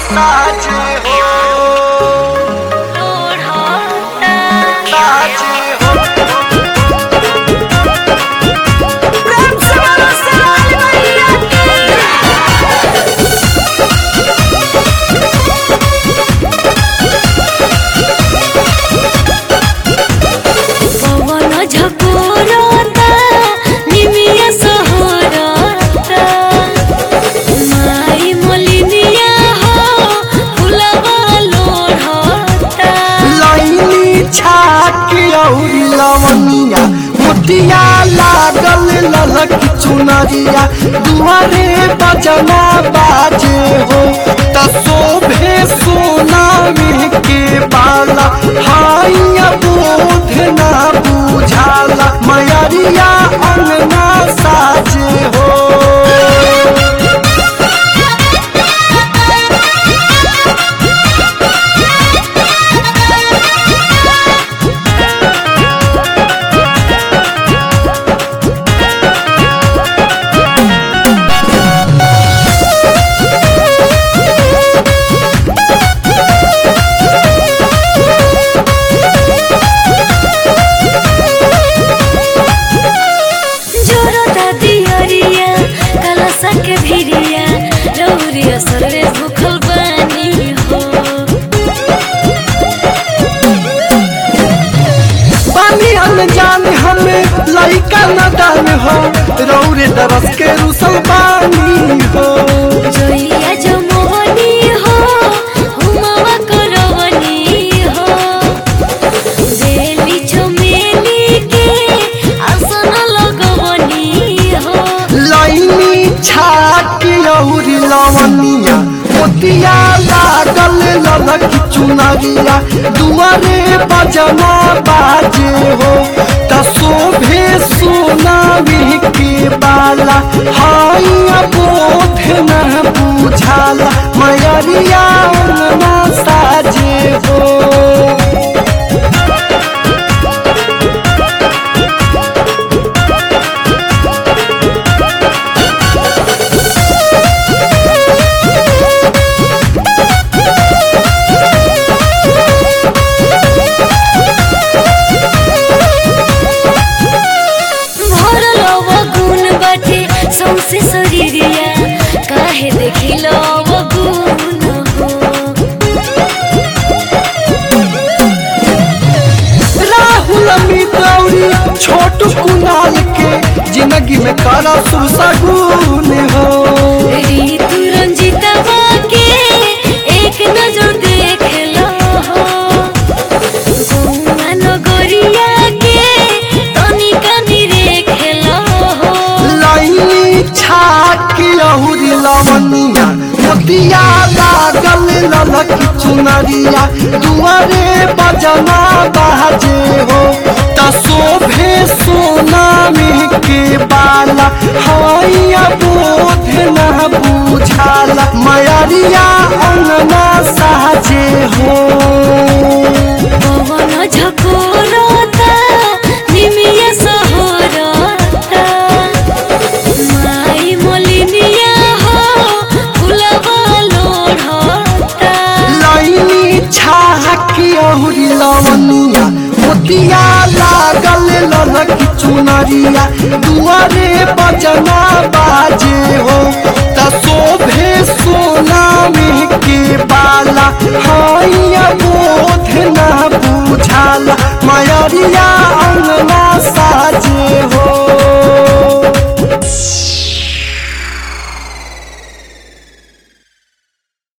साचे हो साचे हो प्रेम से बोलो सवाल मैया पवन झकोरता निमिया सहरता माई मोलिनिया हो फुलवा लोढ़ता लाइनी छाकी औरी लवनिया मोतिया लागल ललक चुनरिया दुआरे बजना बाजे हो त शोभे सोनामी के बाला हाइया बोध ना बुझाला मयरिया अंगना साजे हो जोरता दियरिया कलसा के भिरिया रौरिया सरवे भूखल बानी हो पानी अनजान हमें लइका नदान हो रौरे दरस के रुसल पानी हो जोइया जो मोहनी हो हुमावा करवनी हो बेली चमेली के आसन लगवनी हो लाइनी छाकी औरी लवनिया मोतिया लागल ललक चुनरिया दुआरे बजना बाजे हो त शोभे सोनामी के बाला हाइया बोध न बुझाला मयरिया अंगना साजे हो भरल गुण बाटे सौसे शरीरिया काहे देखिल गुण हो राहुल अमित गौरी छोट कुनाल के जिंदगी में काला सुसगुन हो ऋतु रंजितवा के एक नजर देख लो हो गौआ नगरिया के तनिका निरेख लो हो लाइनी छाकी अहुरी लवनिया मोतिया लागल ललक चुनरिया दुआरे बजना बाजे हो त शोभे सोनामी के बाला हाइया बोध न बुझाला मयरिया अंगना साजे हो पवन झकोरता निमिया सहरता माई मोलिनिया हो फुलवा लोढ़ता लाइनी छाकी अहुरी लवनिया मोतिया लागल ललक चुनरिया दुआरे बजना बाजे हो त शोभे सोनामी के बाला हाइया बोध न बुझाला मयरिया